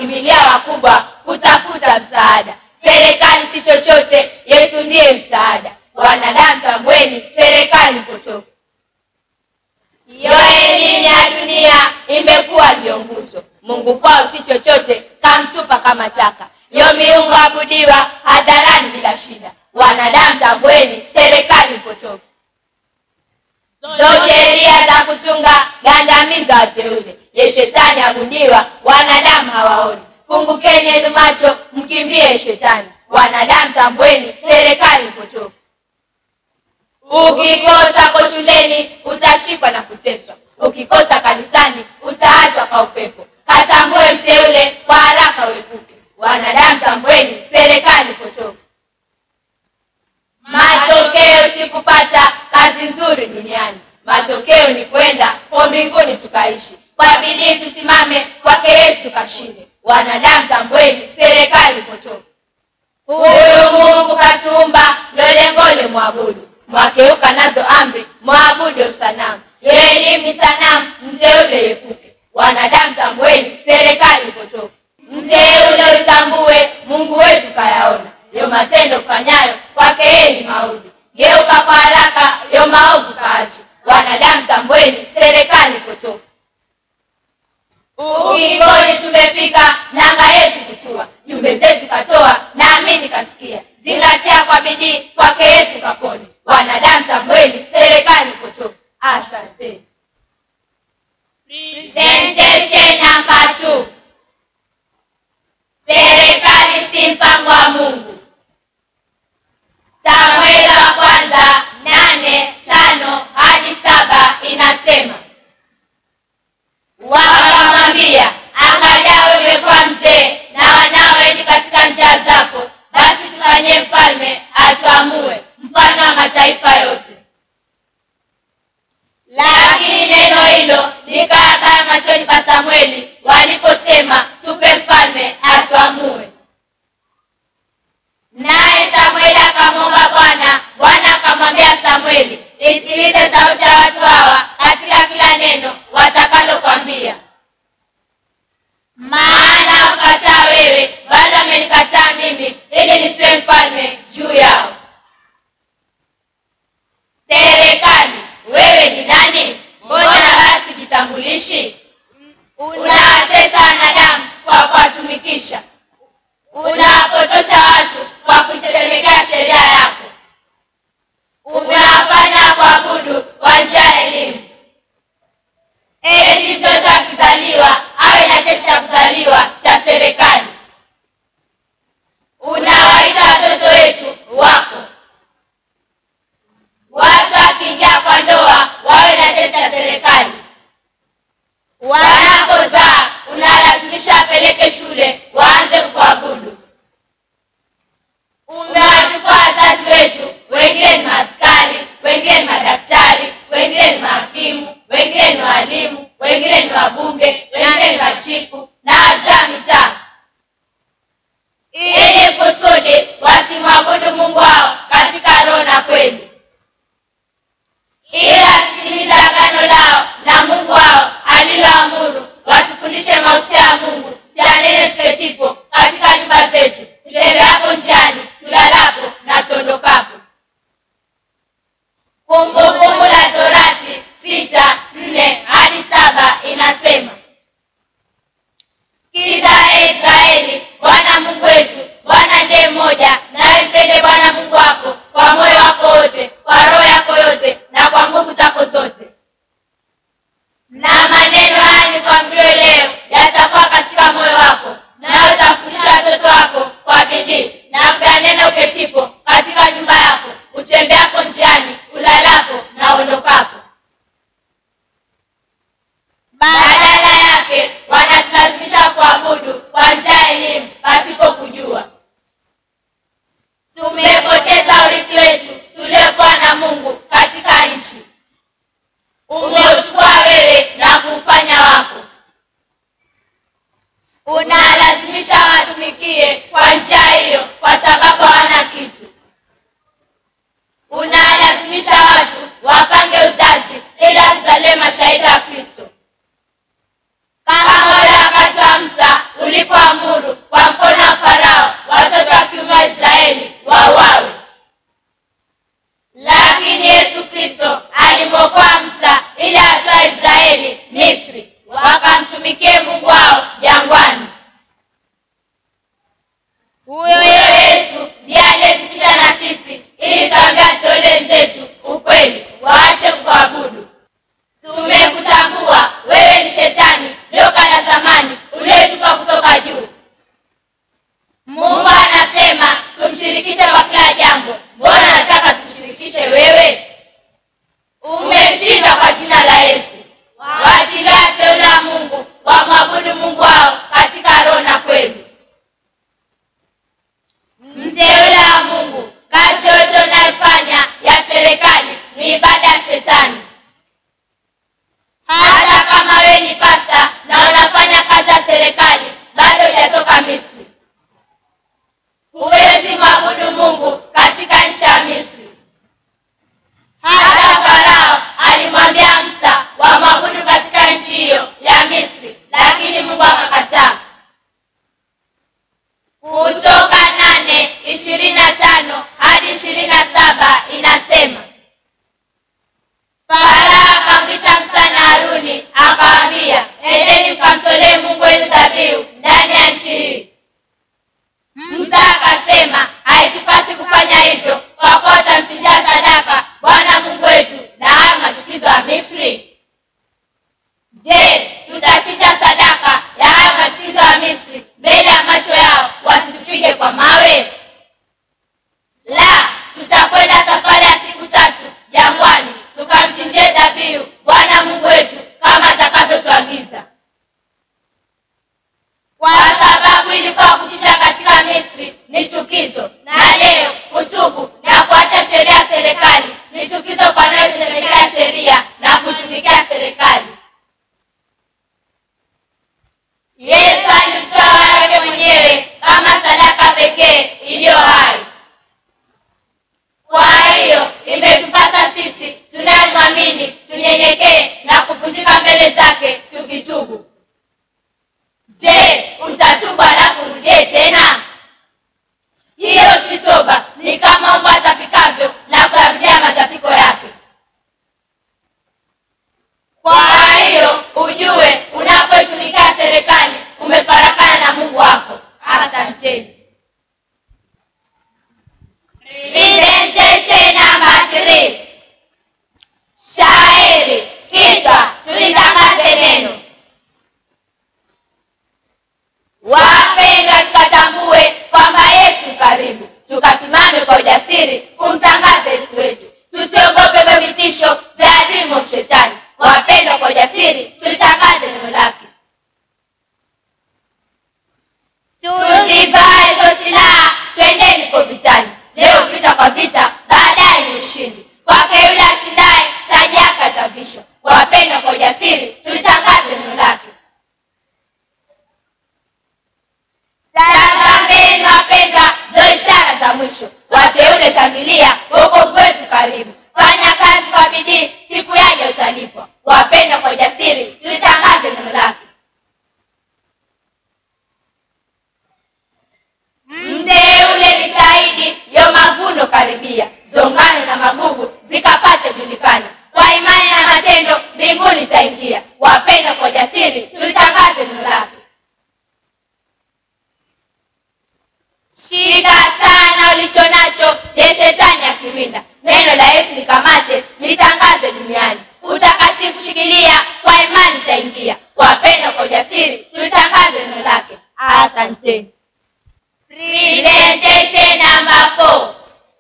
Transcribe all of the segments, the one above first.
wakimbilia wakubwa kutafuta msaada. Serikali si chochote, Yesu ndiye msaada. Wanadamu tambueni, serikali potofu. Yo elimu ya dunia imekuwa ndio nguzo. Mungu kwao si chochote, kamtupa kama taka. Yo miungu abudiwa hadharani bila shida. Wanadamu tambueni, serikali potofu. Zo sheria za kuchunga gandamiza wateule. Ye shetani abudiwa, wanadamu hawaoni. Fungukeni yenu macho, mkimbie shetani. Wanadamu tambueni, serikali potofu. Ukikosa kwa shuleni utashikwa na kuteswa. Ukikosa kanisani utaachwa kwa upepo. Katambue mteule kwa haraka uepuke. Wanadamu tambueni, serikali potofu. Matokeo si kupata kazi nzuri duniani. Matokeo ni kwenda kwa mbinguni tukaishi. Kwa bidii tusimame, kwake Yesu tukashinde. Wanadamu tambueni, serikali potofu. Huyu Mungu katuumba, ndo lengole mwabudu. Mwakeuka nazo amri, mwabudu sanamu. Yo elimu ni sanamu, mteule epuke. Wanadamu tambueni, serikali potofu. Mteule utambue, Mungu wetu kayaona. Yo matendo kufanyayo kwake yeye ni maovu. Geuka kwa haraka, yo maovu kaache. Wanadamu tambueni, serikali potofu. Ukingoni tumefika, nanga yetu kutua, jumbe zetu katoa, naamini kasikia. Zingatia kwa bidii, kwake Yesu kapone. Wanadamu tambueni, serikali potofu. Asante. Presentation number two. Serikali si mpango wa Mungu. Samueli wa kwanza nane tano hadi saba inasema wakamwambia, angalia wewe umekuwa mzee na wanao wengi katika njia zako, basi tufanyie mfalme atuamue mfano wa mataifa yote. Lakini neno hilo likawa baya machoni pa Samueli waliposema, tupe mfalme atuamue. Naye Samueli akamwomba Bwana. Bwana akamwambia Samueli, isikilize sauti ya watu hawa katika kila neno watakalokwambia, maana ukataa wewe, bali amenikataa mimi, ili nisiwe mfalme juu yao. Serikali, wewe ni nani? Mbona basi jitambulishi? Unawatesa wanadamu kwa kuwatumikisha, unawapotosha watu kwa kuitetemekea sheria yako, umewafanya kuabudu kwa njia ya elimu. Eti mtoto akizaliwa awe na cheti cha kuzaliwa cha serikali. Unawaita watoto wetu wako, watu wakiingia kwa ndoa wawe na cheti cha serikali. Wanapozaa unalazimisha apeleke shule waanze kuabudu. Umewachukua wazazi wetu, wengine ni maaskari, wengine ni madaktari, wengine ni mahakimu, wengine ni walimu, wengine ni wabunge, wengine ni machifu na wazee wa mitaa, ili kusudi wasimwabudu Mungu wao katika roho na kweli, ili wasikilize agano lao na Mungu wao aliloamuru, watufundishe mausia ya Mungu chanene tuketipo katika nyumba zetu, tutembeapo njiani, tulalapo na tuondokapo. Kumbukumbu la Torati sita nne hadi saba inasema Sikiza ee Israeli, Bwana Mungu wetu, Bwana ndiye mmoja, nawe mpende Bwana Mungu wako kwa moyo wako wote, kwa roho yako yote, na kwa nguvu zako zote. Na maneno haya nikwambiwe leo yatakuwa katika moyo wako, nawe utafundisha watoto wako kwa bidii, na kuyanena uketipo katika nyumba yako, utembeapo njiani, ulalapo na uondokapo. Baada ya ni chukizo, na leo kutubu na kuacha sheria ya serikali ni chukizo kwa anayosemekea sheria na kutumikia serikali. Yesu alimtoa wake mwenyewe kama sadaka pekee iliyo hai. Kwa hiyo imetupasa sisi tunayemwamini tunyenyekee na kuvunjika mbele zake tukitubu. Je, utatubu alafu urudie tena? Hiyo si toba, ni kama mbwa atapikavyo na kuyarudia matapiko yake. Kwa hiyo ujue unapoitumikia serikali umefarakana na Mungu wako. Asanteni. Presentation number three. Shairi. Kichwa tulitangaze neno. Wapendwa, tukatambue kwamba Yesu karibu, tukasimame kwa ujasiri kumtangaza Yesu wetu, tusiogope vya vitisho vya adui mwovu Shetani. Wapendwa, kwa ujasiri tulitangaze neno lake. Tuzivae hizo silaha, twendeni kwa vitani. Leo vita kwa vita, baadaye ni ushindi. Kwake yule ashindaye, taji yake atavishwa. Wapendwa, kwa ujasiri tulitangaze neno lake. Tazameni wapendwa, zo ishara za mwisho. Wateule shangilia, wokovu wetu karibu. Fanya kazi kwa bidii, siku yaja utalipwa. Wapendwa, kwa ujasiri tulitangaze neno lake. Mteule jitahidi, yo mavuno karibia, zongano na magugu zikapate julikana. Kwa imani na matendo mbinguni taingia. Wapendwa, kwa ujasiri tulitangaze neno lake. Shika sana ulicho nacho, je shetani akiwinda. Neno la Yesu likamate, litangaze duniani. Utakatifu shikilia, kwa imani taingia. Wapendwa, kwa ujasiri tulitangaze neno lake. Asanteni. Presentation number four.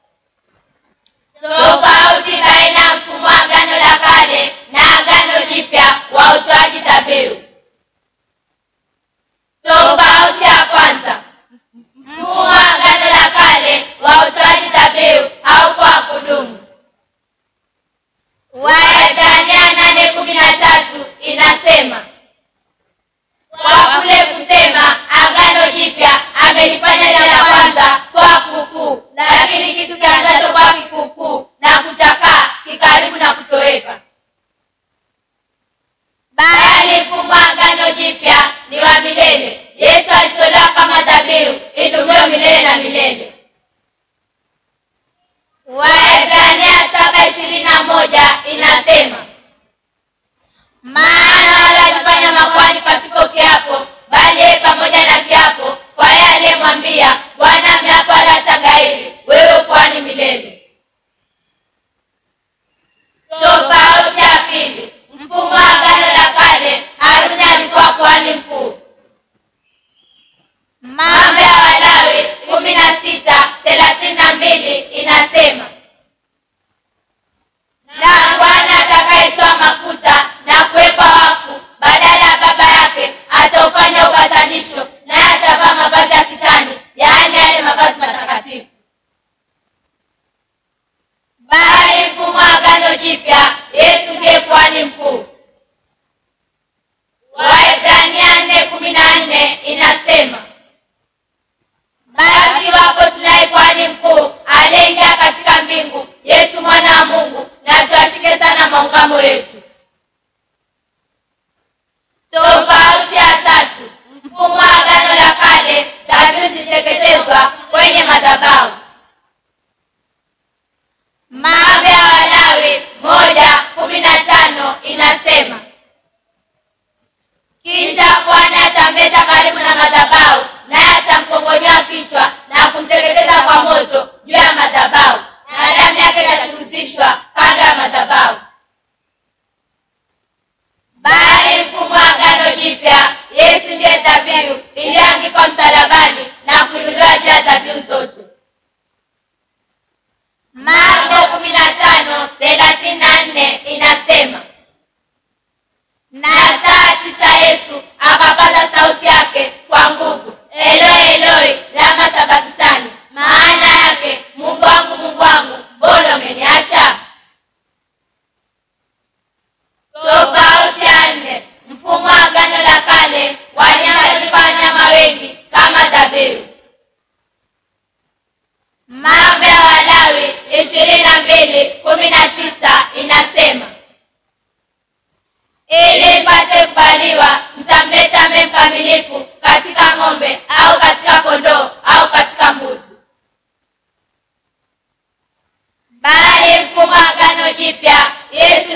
Tofauti baina ya mfumo wa Agano la Kale na Agano Jipya wa utoaji dhabihu. Tofauti ya kwanza, mfumo wa Agano la Kale wa utoaji dhabihu haukuwa wa kudumu. Waebrania nane kumi na tatu inasema kwa kule kusema agano jipya amelifanya lile la kwanza kwa kuukuu, lakini kitu kianzacho kwa kikuukuu na kucha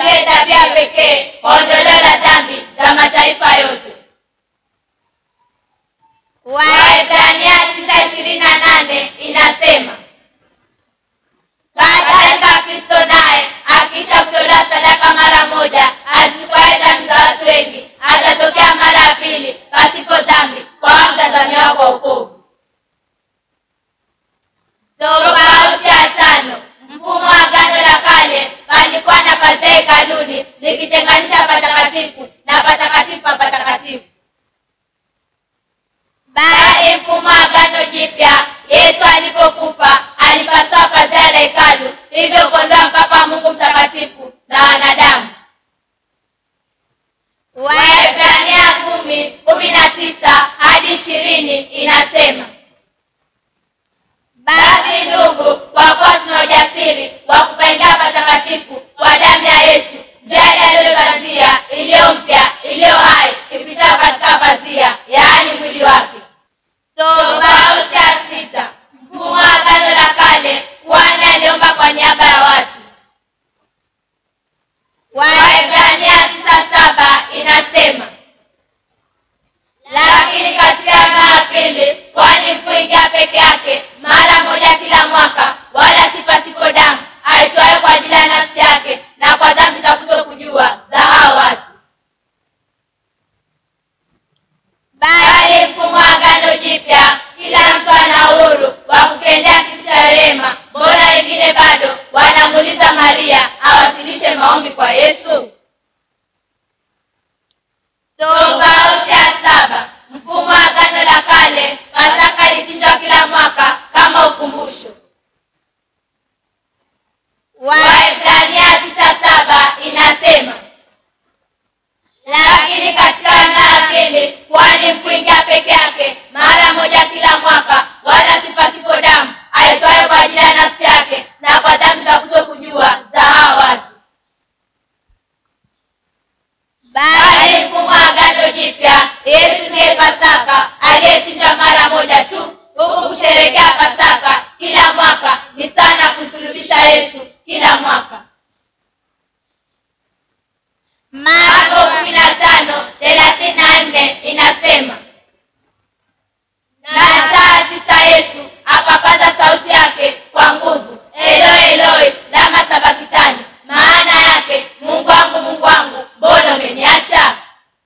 ndiye tabia pekee kwa ondoleo la dhambi za mataifa yote. Waebrania tisa ishirini na nane inasema kadhalika Kristo naye akiisha kutolewa sadaka mara moja azichukuaye dhambi za watu wengi atatokea mara ya pili pasipo dhambi kwa wamtazamiwa kwa wokovu. Tofauti ya tano, mfumo wa agano la kale palikuwa na pazia hekaluni likitenganisha patakatifu na patakatifu pa patakatifu, bali mfumo wa agano jipya, Yesu alipokufa alipasua pazia la hekalu, hivyo kuondoa mpaka wa Mungu mtakatifu na wanadamu. Waebrania kumi kumi na tisa hadi ishirini inasema basi ndugu, kwa kuwa tuna ujasiri wa kupaingia patakatifu kwa damu ya Yesu, njia aliyopazia iliyo mpya iliyo hai ipitayo katika pazia, yaani mwili wake. Tofauti ya sita, mfumo wa agano la kale, kuhani aliomba kwa niaba ya watu. Waebrania tisa saba inasema lakini katika agano la pili kwani mkuingia peke yake mara moja kila mwaka, wala si pasipo damu, aitwaye kwa ajili ya nafsi yake na kwa dhambi za kutokujua za hao watu. Bali mfumo wa agano jipya, kila mtu ana uhuru wa kukendea kiti cha rehema. Mbona wengine bado wanamuuliza Maria awasilishe maombi kwa Yesu? Tofauti ya saba, mfumo wa agano la kale, Pasaka ilichinjwa kila mwaka kama ukumbusho. Waebrania tisa saba inasema lakini katika agano la pili kwani mkuingia peke yake mara moja kila mwaka, wala si pasipo damu, aitwaye kwa ajili ya nafsi yake na kwa dhambi za kutokujua za hao watu bali mfumo wa agano jipya, Yesu ndiye Pasaka aliyechinjwa mara moja tu, huku kusherehekea Pasaka kila mwaka ni sana kumsulubisha Yesu kila mwaka. Marko kumi na tano thelathini na nne inasema na saa tisa Yesu akapaza sauti yake kwa nguvu, Eloi Eloi lama sabakitani, maana yake Mungu wangu Mungu wangu, mbona umeniacha?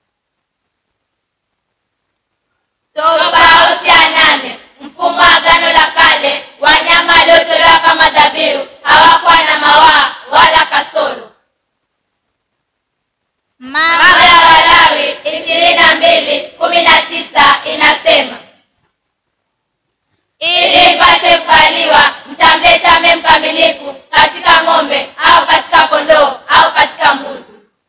Tofauti ya nane, mfumo wa agano la kale, wanyama waliotolewa kama dhabihu hawakuwa na mawaa wala kasoro. Mambo ya Walawi ishirini na mbili kumi na tisa inasema ili mpate kuvaliwa mtamleta mme mkamilifu katika ng'ombe au katika kondoo au katika mbuzi.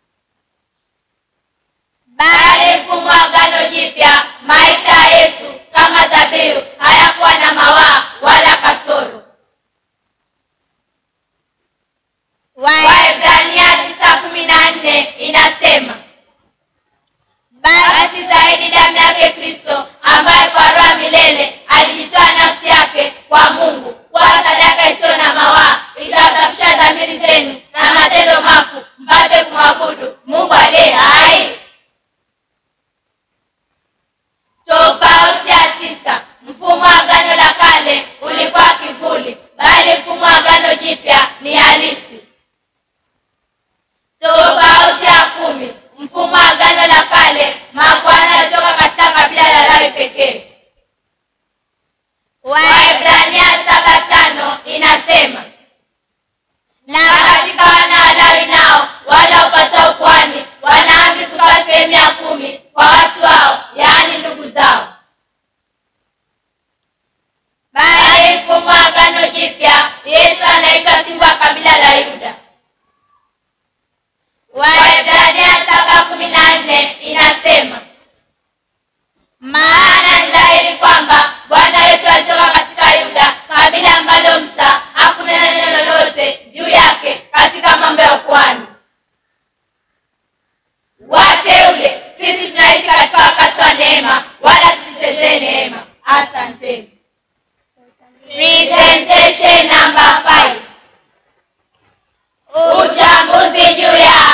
Bali mfumo wa agano jipya, maisha ya Yesu kama dhabihu hayakuwa na mawaa wala kasoro. Waebrania tisa kumi na nne inasema basi zaidi damu yake Kristo ambaye kwa roho ya milele alijitoa nafsi yake kwa Mungu kwa sadaka isiyo na mawaa itawasafisha dhamiri zenu na matendo mafu mpate kumwabudu Mungu aliye hai. Tofauti ya tisa, mfumo wa agano la kale ulikuwa kivuli, bali mfumo wa agano jipya ni halisi. Tofauti ya kumi, mfumo wa agano la kale, makuhani walitoka katika kabila la Lawi pekee. Waebrania saba tano inasema na katika wana wa Lawi nao wala upatao ukuhani wana amri kutoa sehemu ya kumi kwa watu wao, yaani ndugu zao. Bali mfumo wa agano jipya, Yesu anaitwa simba wa kabila la Yuda. Waebrania saba kumi na nne inasema maana ni dhahiri kwamba Bwana wetu alitoka katika Yuda, kabila ambalo Musa hakunena neno lolote juu yake katika mambo ya ukuhani. Wateule, sisi tunaishi katika wakati wa neema, wala tusichezee neema. Asanteni. Presentation number five. Uchambuzi juu ya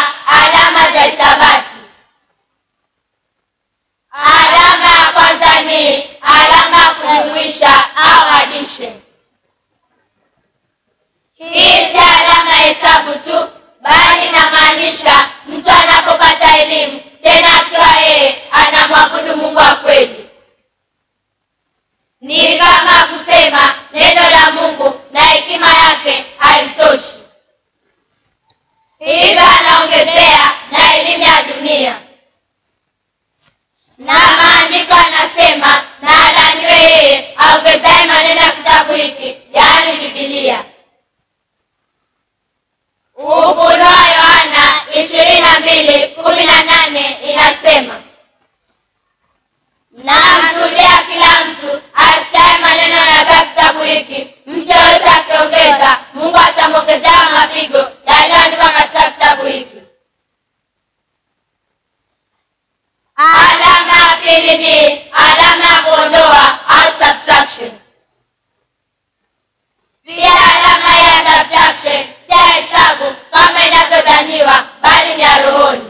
wiki yaani bibilia ufunuo yohana ishirini na mbili kumi na nane inasema namshuhudia kila mtu asikiaye maneno yanayotoka kitabu hiki mtu yoyote akiongeza mungu atamwongezea mapigo yaliyoandikwa katika kitabu hiki alama ya pili ni alama ya kuondoa au subtraction pia alama ya subtraction si ya hesabu kama inavyodhaniwa bali ni ya rohoni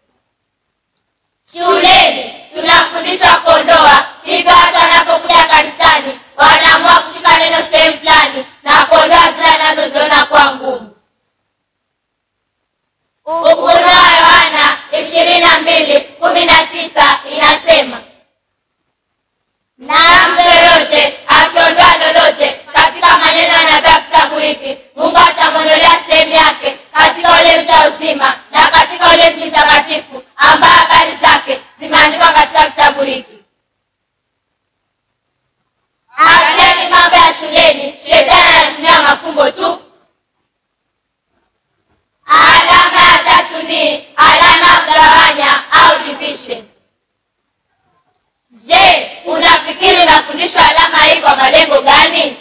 shuleni tunafundishwa kuondoa hivyo watu wanapokuja kanisani wanaamua kushika neno sehemu fulani na kuondoa zile anazoziona kuwa ngumu ufunuo wa yohana ishirini na mbili kumi na tisa inasema na mtu yoyote akiondoa lolote katika maneno yanayotoka kitabu hiki mungu atamwondolea sehemu yake katika ule mti wa uzima na katika ule mji mtakatifu ambayo habari zake zimeandikwa katika kitabu hiki acheni mambo ya shuleni shetani anatumia mafumbo tu alama ya tatu ni alama ya kugawanya au division je unafikiri unafundishwa alama hii kwa malengo gani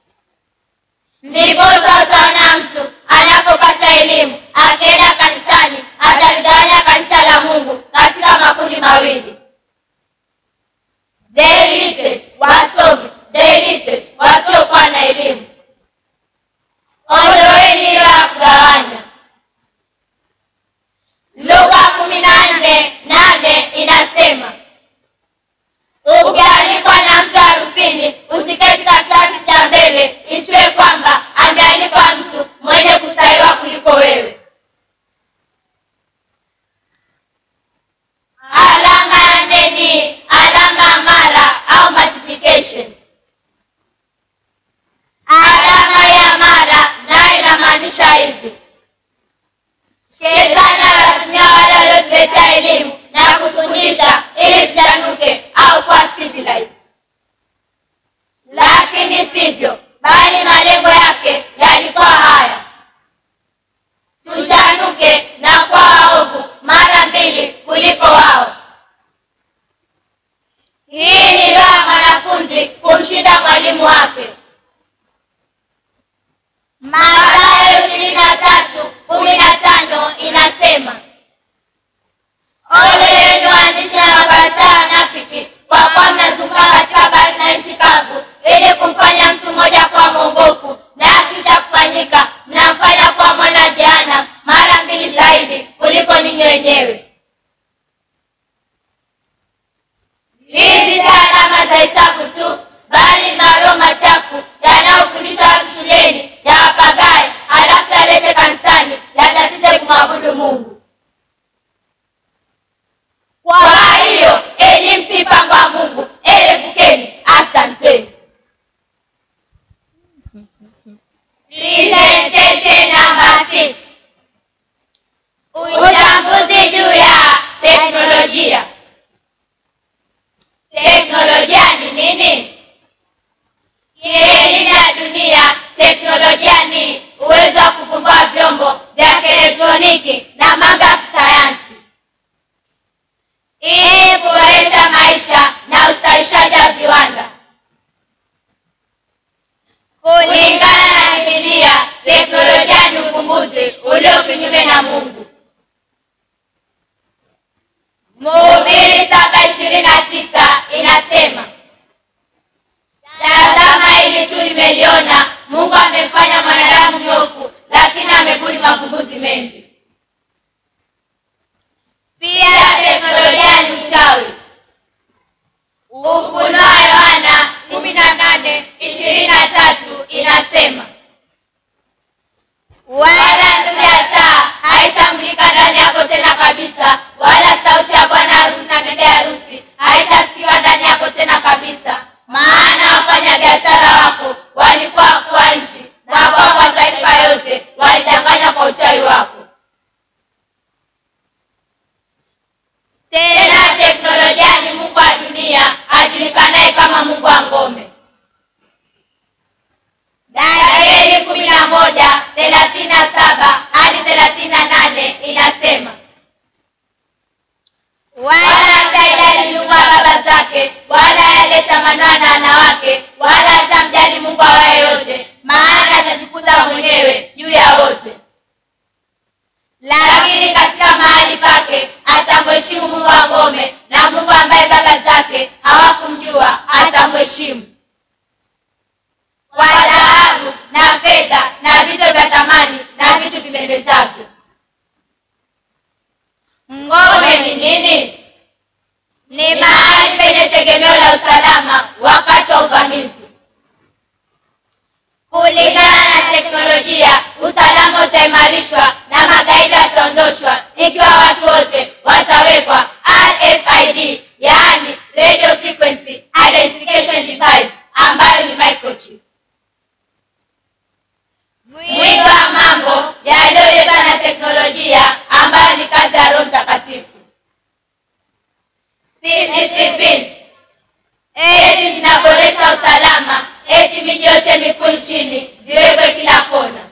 ndiposa utaona mtu anapopata elimu akienda kanisani ataligawanya kanisa la mungu katika makundi mawili the illiterate, wasomi the illiterate, wasiokuwa na elimu ondoeni hilo ya kugawanya lugha kumi na nne nane inasema ukialikwa na mtu harusini usiketi katika kiti cha mbele isiwe kwamba amealikwa mtu mwenye kusailiwa kuliko wewe alama ya nne ni alama ya mara au multiplication alama ya mara nayo inamaanisha hivi shetani anatumia wale waliotuletea elimu na kufundisha ili tuchanuke au kuwa civilized lakini sivyo bali malengo yake yalikuwa haya tuchanuke na kuwa waovu mara mbili kuliko wao hii ni roho ya mwanafunzi kumshinda mwalimu wake Mathayo ishirini na tatu kumi na tano inasema ole yenu waandishi na mafarisayo wanafiki kwa kuwa mnazunguka katika bahari na nchi kavu ili kumfanya mtu mmoja kuwa mwongofu na akisha kufanyika mnamfanya kuwa mwana jehana mara mbili zaidi kuliko ninyi wenyewe hizi si alama za hesabu tu bali ni maroho machafu yanayofundisha watu shuleni ya wapagae halafu yalete kanisani yatatize kumwabudu mungu kwa hiyo elimu si mpango wa mungu erepukeni asanteni presentation number six uchambuzi juu ya teknolojia teknolojia ni nini kielimu ya dunia teknolojia ni uwezo wa kuvumbua vyombo vya kielektroniki na mambo ya kisayansi ili kuboresha maisha na ustawishaji wa viwanda kulingana na bibilia teknolojia ni uvumbuzi ulio kinyume na mungu mhubiri saba ishirini na tisa inasema tazama hili tu limeliona mungu amefanya mwanadamu nyofu lakini amebuni mavumbuzi mengi pia teknolojia ni uchawi ufunuo yohana kumi na nane ishirini na tatu inasema wala nuru ya taa haitamulika ndani yako tena kabisa wala sauti ya bwana harusi na bibi harusi haitasikiwa ndani yako tena kabisa maana wafanya biashara wako walikuwa wakuu wa nchi na kwa mataifa yote walidanganya kwa uchawi wako tena teknolojia kufanana na wanawake wala hatamjali mungu awaye yote maana atajifunza mwenyewe juu ya wote lakini katika mahali pake atamheshimu mungu wa ngome na mungu ambaye baba zake hawakumjua atamheshimu kwa dhahabu na fedha na vito vya thamani na vitu vipendezavyo ngome ni nini ni mahali penye tegemeo la usalama wakati wa uvamizi kulingana na teknolojia usalama utaimarishwa na magaidi wataondoshwa ikiwa watu wote watawekwa rfid yaani radio frequency identification device ambayo ni microchip mwingi wa mambo yaliyoletwa na teknolojia ambayo ni kazi ya roho mtakatifu CCTVs eti zinaboresha usalama eti miji yote mikuu nchini ziwekwe kila kona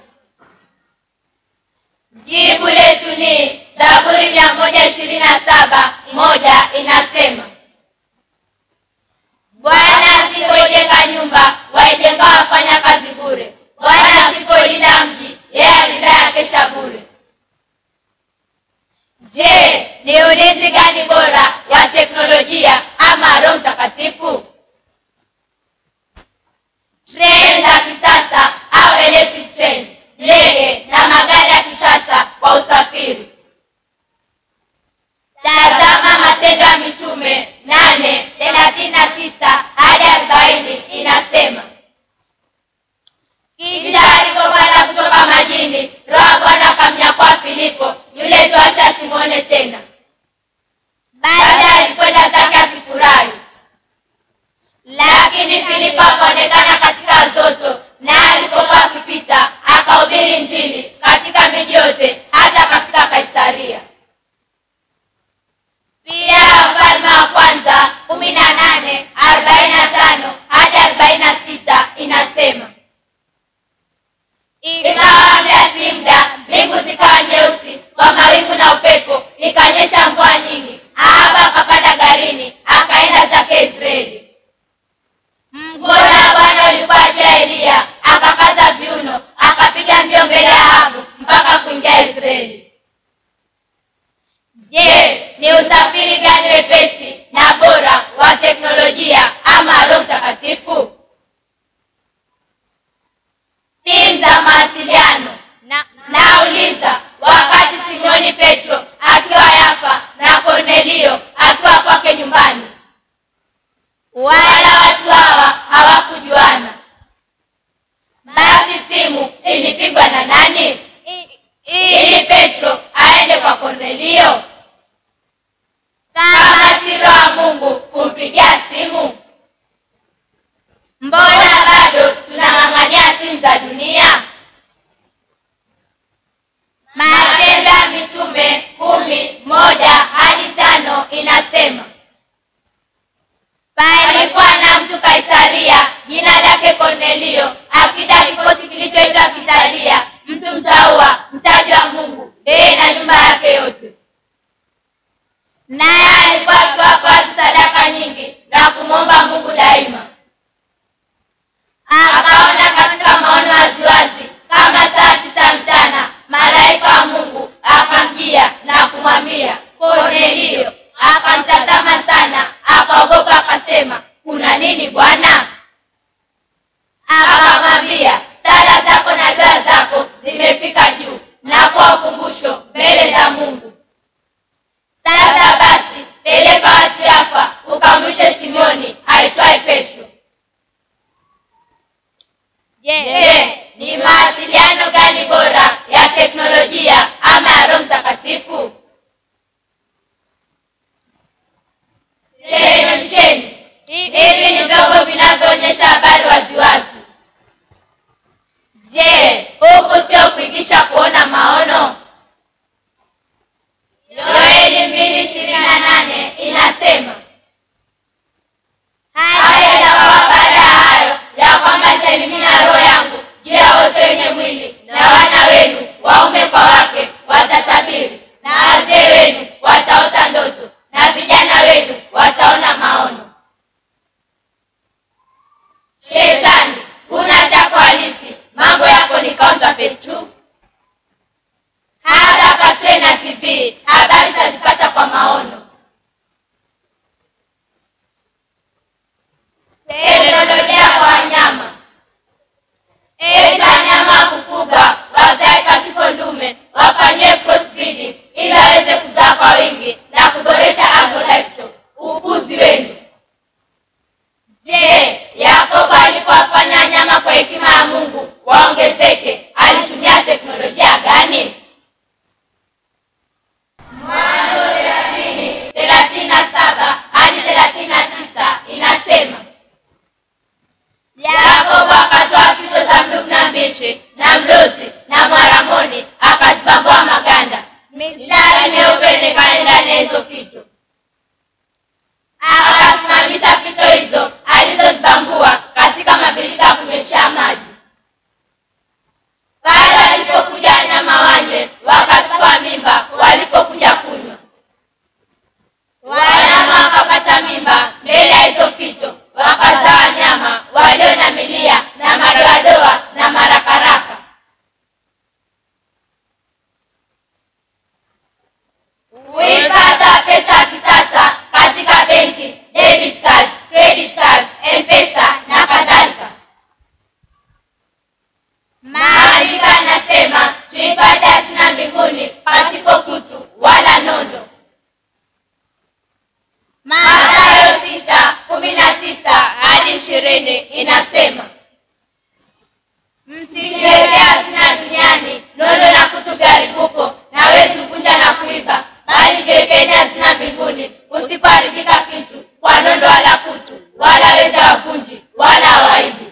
jibu letu ni zaburi mia moja ishirini na saba moja inasema bwana asipoijenga nyumba waijenga wafanya kazi bure bwana asipolinda mji yeye alindaye akesha bure je ni ulinzi gani bora wa teknolojia ama roho mtakatifu treni za kisasa au electric trains ndege na magari ya kisasa kwa usafiri tazama matendo ya mitume nane thelathini na tisa hadi arobaini inasema kisha alipopanda kutoka majini roho ya bwana akamnyakua filipo yule toasha asimwone tena basi alikwenda zake akifurahi lakini filipo akaonekana katika zoto na alipokuwa akipita akahubiri njini katika miji yote hata akafika kaisaria pia wafalme wa kwanza kumi na nane arobaini na tano hadi arobaini na sita inasema ikawa muda si muda mbingu zikawa nyeusi kwa mawingu na upepo ikanyesha mvua nyingi ahaba akapanda garini akaenda zake israeli mkono wa bwana ulikuwa juu ya eliya akakaza viuno akapiga mbio mbele ya ahabu mpaka kuingia israeli je ni usafiri gani wepesi na bora wa teknolojia ama roho mtakatifu simu za mawasiliano na, nauliza wakati simoni petro akiwa yafa na kornelio akiwa kwake nyumbani wala watu hawa hawakujuana basi simu ilipigwa na nani i- ili petro aende kwa kornelio kama kama si roho wa mungu kumpigia simu mbona bado tunang'ang'ania simu za dunia matendo ya mitume kumi moja hadi tano inasema palikuwa na mtu kaisaria jina lake kornelio akida kikosi kilichoitwa kitalia mtu mtaua mtaji wa mungu yeye na nyumba yake yote naye alikuwa akiwapa watu sadaka nyingi na kumwomba mungu daima akaona katika maono waziwazi kama saa tisa mchana malaika wa mungu akamjia na kumwambia kornelio akamtazama sana akaogopa akasema kuna nini bwana akamwambia sala zako na dua zako zimefika juu na kwa ukumbusho mbele za mungu sasa basi peleka watu yapa ukamwite simoni aitwaye petro je je ni mawasiliano gani bora ya teknolojia ama ya roho mtakatifu televisheni hi- hivi ni vyombo vinavyo kuandika kitu kwa nondo wala kutu wala weza wavunji wala hawaibi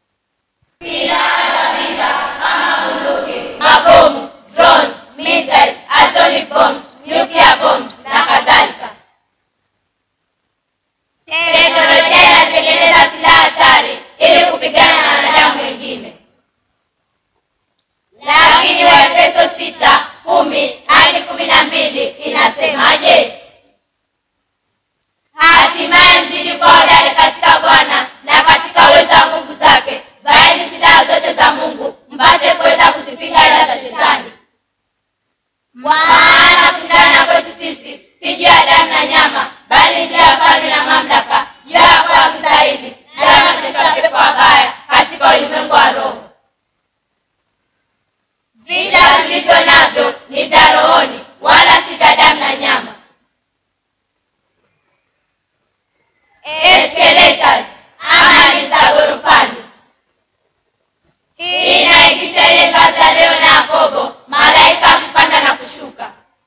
mabomu drones missiles atomic bombs nuclear bombs na kadhalika teknolojia inatengeneza silaha hatari ili kupigana na wanadamu wengine lakini waefeso sita kumi hadi kumi na mbili inasemaje hatimaye mzidi kwa hodari katika bwana na katika uwezo wa nguvu zake vaeni silaha zote za mungu mpate kuweza kuzipinga ila za shetani maana kushindana kwetu sisi si juu ya damu na nyama bali juu ya falme na mamlaka juu ya wakuu wa giza hili na juu ya majeshi ya pepo wabaya katika ulimwengu wa roho vita vilivyo navyo ni vya rohoni wala si vya damu na nyama escalators ama ni za ghorofani hii inaigisha ile ngazi ya leo na yakobo malaika kupanda na kushuka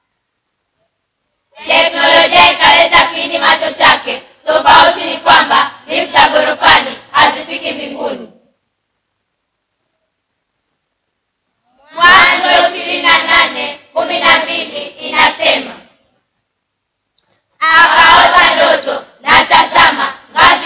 teknolojia ikaleta kiini macho chake tofauti ni kwamba lift za ghorofani hazifiki mbinguni mwanzo ishirini na nane kumi na mbili inasema akaota ndoto na tazama ngazi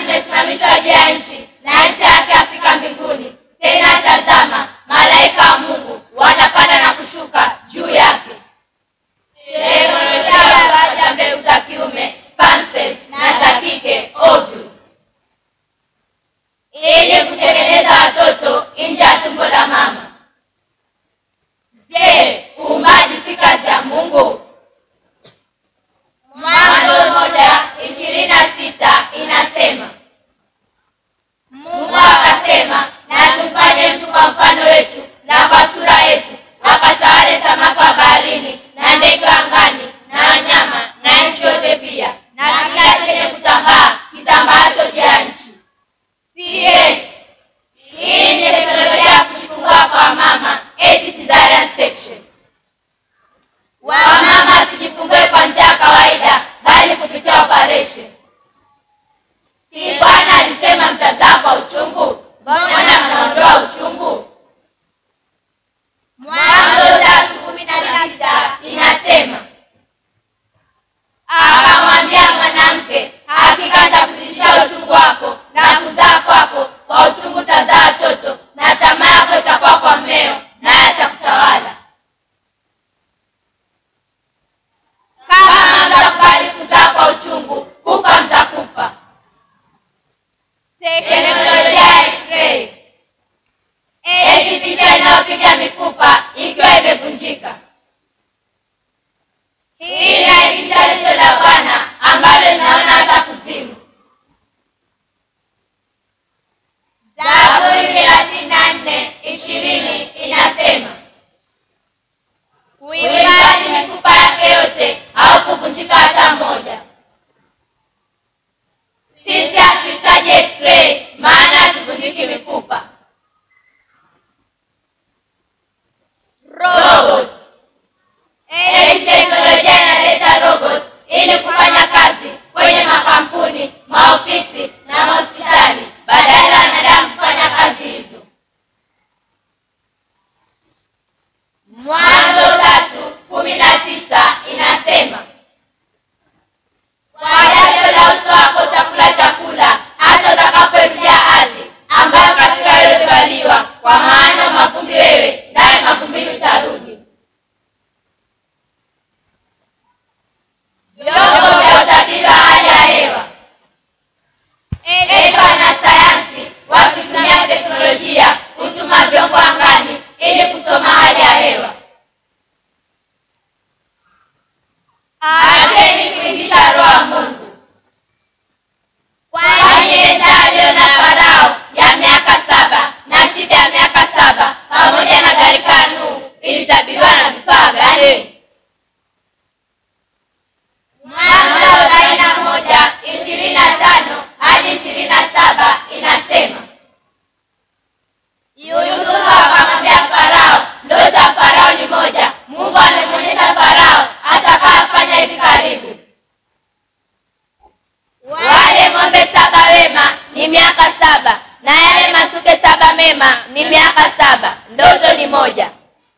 neema ni miaka saba, ndoto ni moja.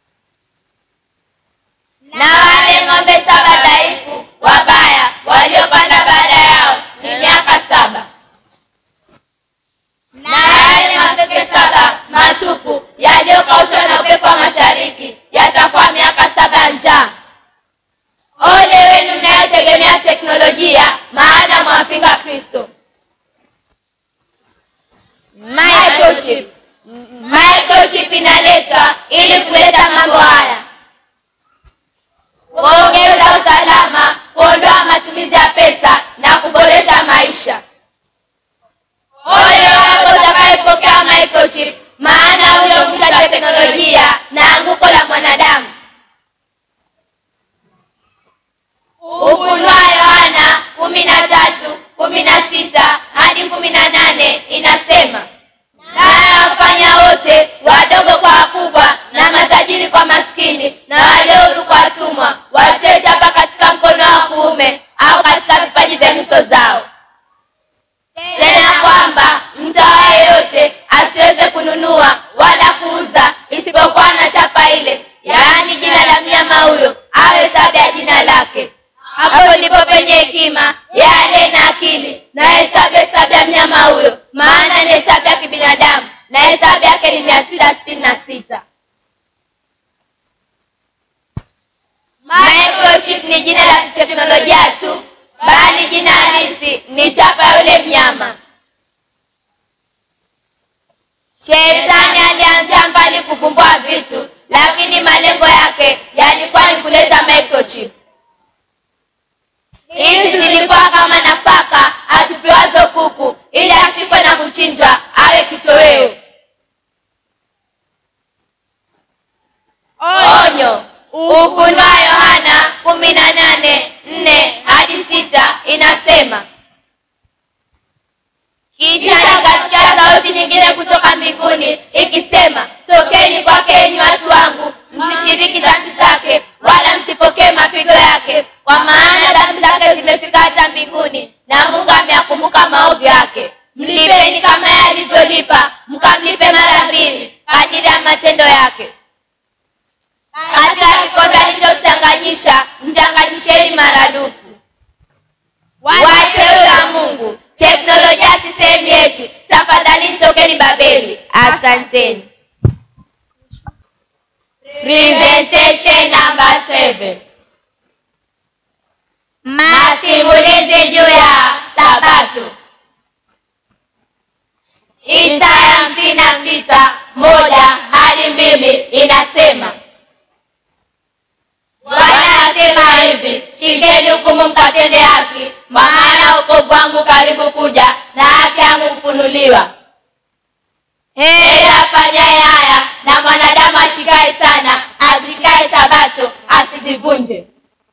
Na wale ng'ombe saba dhaifu wabaya waliopanda baada yao ni miaka saba. Na yale maseke saba matupu yaliyokaushwa na upepo wa mashariki yatakuwa miaka saba ya njaa. Ole wenu mnayotegemea teknolojia, maana mwapinga Kristo. Microchip. Microchip inaletwa ili kuleta mambo haya: kuongeza usalama, kuondoa matumizi ya pesa na kuboresha maisha. Ole wako utakayepokea microchip, maana huyo mwisho wa teknolojia na anguko la mwanadamu. Ufunua Yohana kumi na tatu kumi na sita hadi kumi na nane inasema naye wafanya wote wadogo kwa wakubwa na matajiri kwa maskini na walio huru kwa watumwa watie chapa katika mkono wa kuume au katika vipaji vya nyuso zao, tena kwamba mtawa yeyote asiweze kununua wala kuuza isipokuwa na chapa ile, yaani jina la mnyama huyo au hesabu ya jina lake. Hapo ndipo penye hekima yale na akili na hesabu hesabu ya mnyama huyo, maana ni hesabu ya kibinadamu na hesabu yake ni mia sita sitini na sita. Microchip ni jina la teknolojia tu, bali jina halisi ni chapa ya yule mnyama. Shetani alianzia mbali kuvumbua vitu, lakini malengo yake yalikuwa ni kuleta microchip. Hizi zilikuwa kama nafaka atupiwazo kuku ili ashikwe na kuchinjwa awe kitoweo. Onyo. Ufunua Yohana kumi na nane nne hadi sita inasema, kisha nikasikia sauti nyingine kutoka mbinguni ikisema, tokeni kwake enyi watu wangu, msishiriki dhambi zake, wala msipokee mapigo yake, kwa maana dhambi zake zimefika hata mbinguni, na Mungu ameyakumbuka maovu yake. Mlipeni kama yeye alivyolipa, mkamlipe mara mbili kadiri ya matendo yake. Katika kikombe alichochanganyisha mchanganyisheni maradufu. Wateule wa Mungu, teknolojia si sehemu yetu. Tafadhali tokeni Babeli. Asanteni. Presentation number seven. Masimulizi juu ya Sabato. Isaya hamsini na sita moja hadi mbili inasema Bwana asema hivi, shikeni hukumu mkatende haki, maana wokovu wangu karibu kuja na haki yangu kufunuliwa. Heri afanyaye haya na mwanadamu ashikaye sana, azishikaye sabato asizivunje,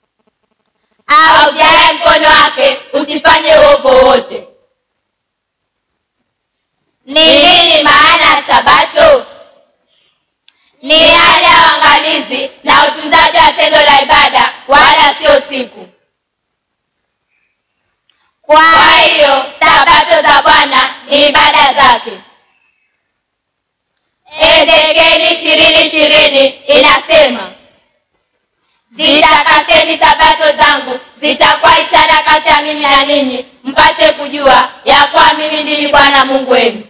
aujaye mkono wake usifanye uovu wowote. Ni nini maana ya sabato? Ni hali ya uangalizi na utunzaji wa tendo la ibada, wala sio siku. Kwa hiyo sabato za Bwana ni ibada zake. Ezekieli ishirini ishirini inasema zitakaseni sabato zangu, zitakuwa ishara kati ya mimi na ninyi, mpate kujua ya kuwa mimi ndimi Bwana Mungu wenu.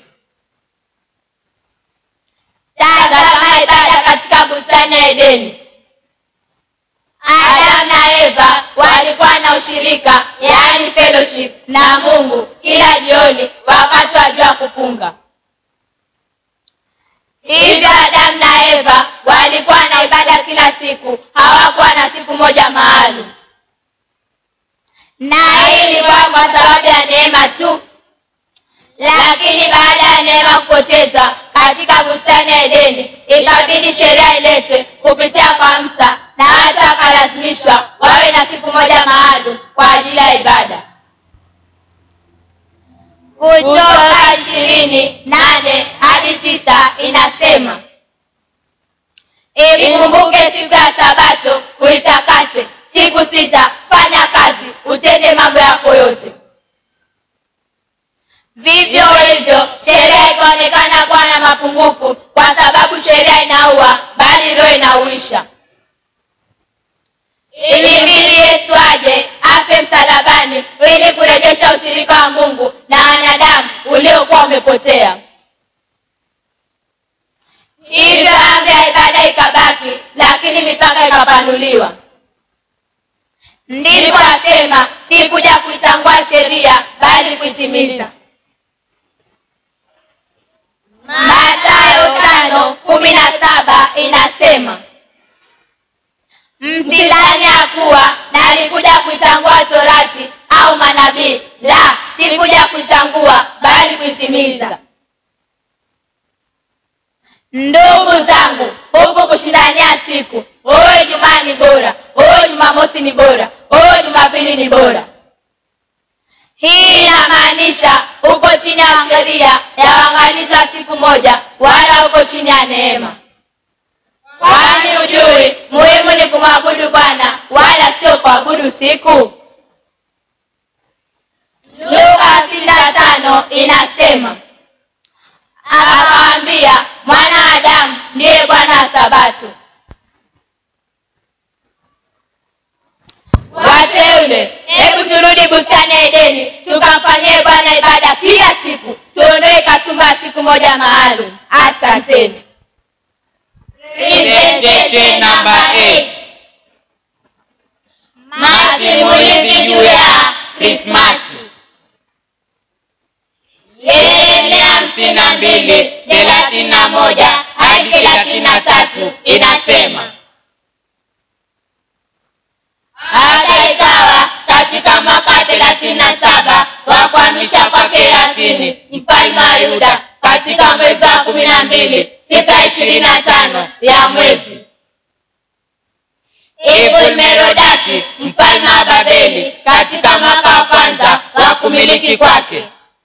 Tazama ibada katika bustani ya Edeni. Adamu na Eva walikuwa na ushirika, yaani fellowship na Mungu kila jioni wakati wa jua kupunga. Hivyo Adamu na Eva walikuwa na ibada kila siku, hawakuwa na siku moja maalum, na hii ilikuwa kwa sababu ya neema tu. Lakini baada ya neema kupotezwa katika bustani ya Edeni, ikabidi sheria iletwe kupitia kwa Musa, na watu wakalazimishwa wawe na siku moja maalum kwa ajili ya ibada. Kutoka ishirini nane hadi tisa inasema ikumbuke siku ya Sabato uitakase, siku sita fanya kazi, utende mambo yako yote. vivyo hivyo sheria ikaonekana kuwa na mapungufu kwa sababu sheria inaua bali roho inauisha ilimbili yesu aje afe msalabani ili kurejesha ushirika wa mungu na wanadamu uliokuwa umepotea hivyo amri ya ibada ikabaki lakini mipaka ikapanuliwa ndipo asema si kuja kuitangua sheria bali kuitimiza matayo tano kumi na saba inasema msidhani ya kuwa nalikuja kuitangua torati au manabii la si kuja kuitangua bali kuitimiza ndugu zangu huku kushindania siku huyo jumaa ni bora huyo jumamosi ni bora huyo jumapili ni bora hii inamaanisha uko chini ya sheria ya uangalizi wa siku moja wala uko chini ya neema kwani ujui muhimu ni kumwabudu bwana wala sio kuabudu siku luka sita tano inasema akawaambia mwana wa adamu ndiye bwana wa sabato wateule hebu turudi bustani ya edeni tukamfanyie bwana ibada kila siku tuondoe kasumba ya siku moja maalum asanteni Presentation number eight. masimulizi juu ya krismasi yeremia hamsini na mbili thelathini na moja hadi thelathini na tatu inasema hata ikawa katika mwaka wa thelathini na saba wa kuhamisha kwake yakini mfalme wa yuda katika mwezi wa kumi na mbili siku ya ishirini na tano ya mwezi ibulmerodaki mfalme wa babeli katika mwaka wa kwanza wa kumiliki kwake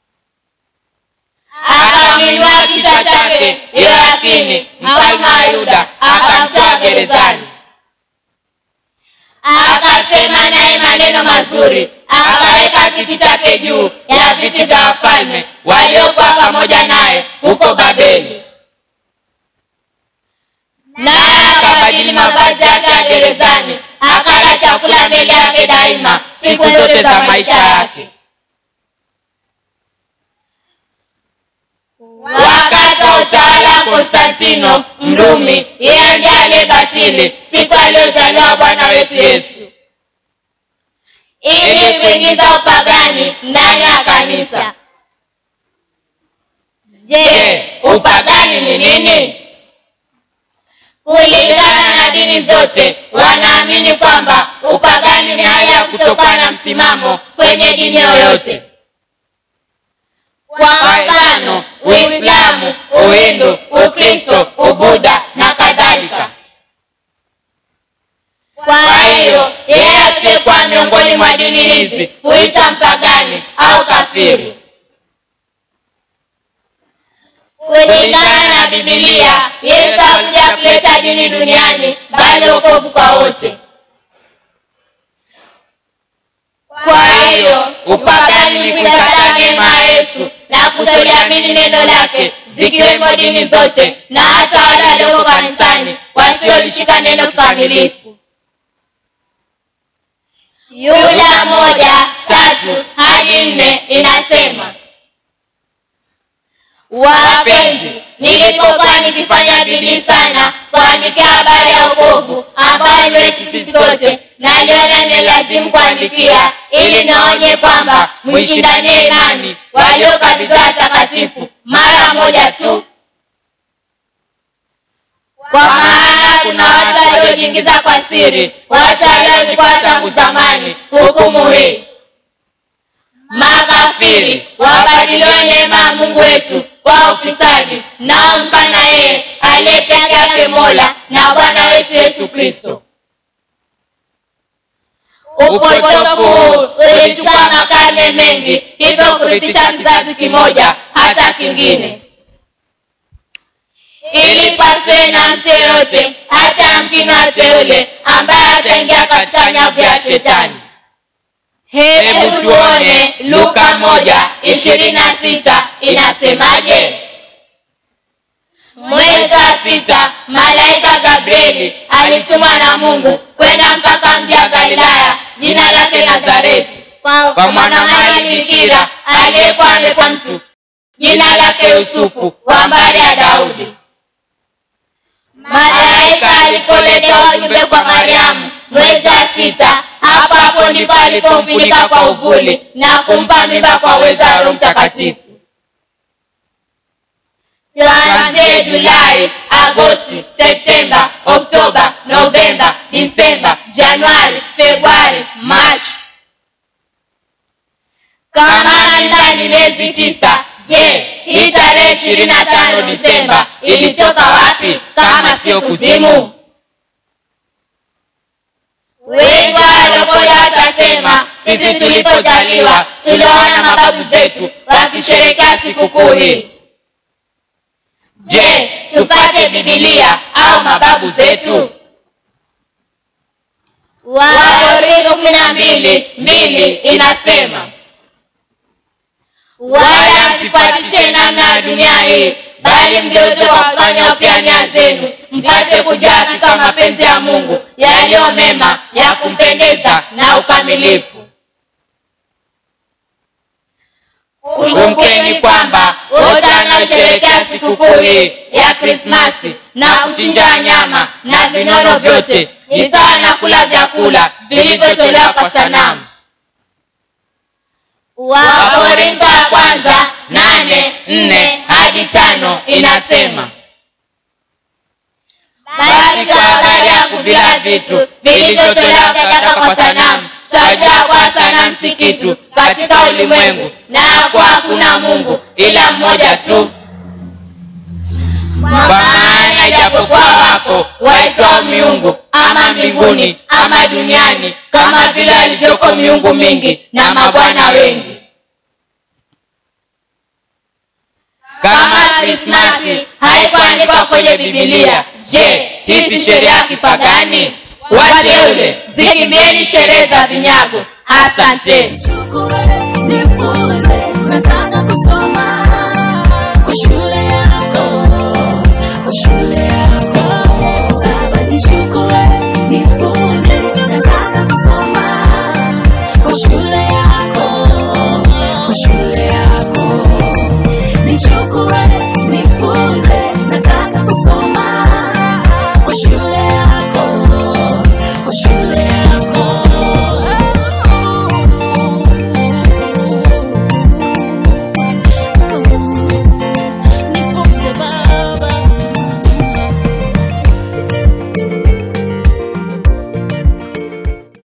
akamwinua kichwa chake yoyakini mfalme wa yuda akamtoa gerezani akasema naye maneno mazuri akaweka kiti chake juu ya viti vya wafalme waliokuwa pamoja naye huko babeli naye akabadili mavazi yake ya gerezani akala chakula mbele yake daima siku zote za maisha yake wakati wa utawala wa konstantino mrumi yeye ndiye aliyebatili siku aliyozaliwa bwana wetu yesu ili kuingiza upagani ndani ya kanisa je upagani ni nini kulingana na dini zote wanaamini kwamba upagani ni hali ya kutokana na msimamo kwenye dini yoyote kwa mfano uislamu uhindu ukristo ubudha na kadhalika kwa hiyo yeye asiyekuwa miongoni mwa dini hizi huita mpagani au kafiri kulingana na bibilia yesu hakuja kuleta dini duniani bali ukovu kwa wote kwa hiyo upagani ni kuikataa neema ya yesu na kutoliamini neno lake zikiwemo dini zote na hata wale walioko kanisani wasiolishika neno kikamilifu yuda moja tatu hadi nne inasema wapenzi nilipokuwa nikifanya bidii sana kuandikia habari ya ukovu ambayo ni wetu sisi sote naliona imelazimu kuandikia ili naonye kwamba mwishindanie imani waliokabidhiwa watakatifu mara moja tu kwa maana kuna watu waliojiingiza kwa siri watu walioikuwa tangu zamani hukumu hii makafiri wabadiliwe neema ya mungu wetu kwa ufisadi naomkana yeye aliye peke yake mola na bwana wetu yesu kristo upotofu huu ulichukua makarne mengi hivyo kurithisha kizazi kimoja hata kingine ili pasiwe na mtu yeyote hata yamkini wateule ambaye ataingia katika nyavu ya shetani hebu tuone luka moja ishirini na sita inasemaje mwezi wa sita malaika gabrieli alitumwa na mungu kwenda mpaka mji wa galilaya jina lake nazareti kwa, kwa mwanamali bikira aliyekuwa amekwa mtu jina lake yusufu wa mbari ya daudi malaika alipoletewa ujumbe kwa mariamu mwezi wa sita hapo hapo ndipo alipomfunika kwa uvuli na kumpa mimba kwa uwezo wa roho mtakatifu tuanzie julai agosti septemba oktoba novemba disemba januari februari machi kama ndani miezi tisa je hii tarehe ishirini na tano disemba ilitoka wapi kama sio kuzimu wengi waliokoja watasema sisi tulipozaliwa tuliona mababu zetu wakisherekea sikukuu hii je tupate bibilia au mababu zetu wakorintho kumi na mbili mbili inasema wala msifuatishe namna ya dunia hii bali mgeuze kwa kufanya upya nia zenu mpate kujua hakika mapenzi ya mungu yaliyo mema ya kumpendeza na ukamilifu kumbukeni kwamba wote wanaosherekea sikukuu hii ya krismasi na kuchinja nyama na vinono vyote ni sawa na kula vyakula vilivyotolewa kwa sanamu wakorintho ya kwanza nane nne hadi tano inasema bali kwa habari ya kuvila vitu vilivyotolewa sadaka kwa sanamu twajua kwa sanamu si kitu katika ulimwengu na ya kuwa hakuna mungu ila mmoja tu kwa maana ijapokuwa wako waitwao miungu ama mbinguni ama duniani kama vile walivyoko miungu mingi na mabwana wengi kama krismasi haikuandikwa kwenye bibilia je hii si sheria ya kipagani wateule zikimbieni sherehe za vinyago asanteni Shukurani, furaha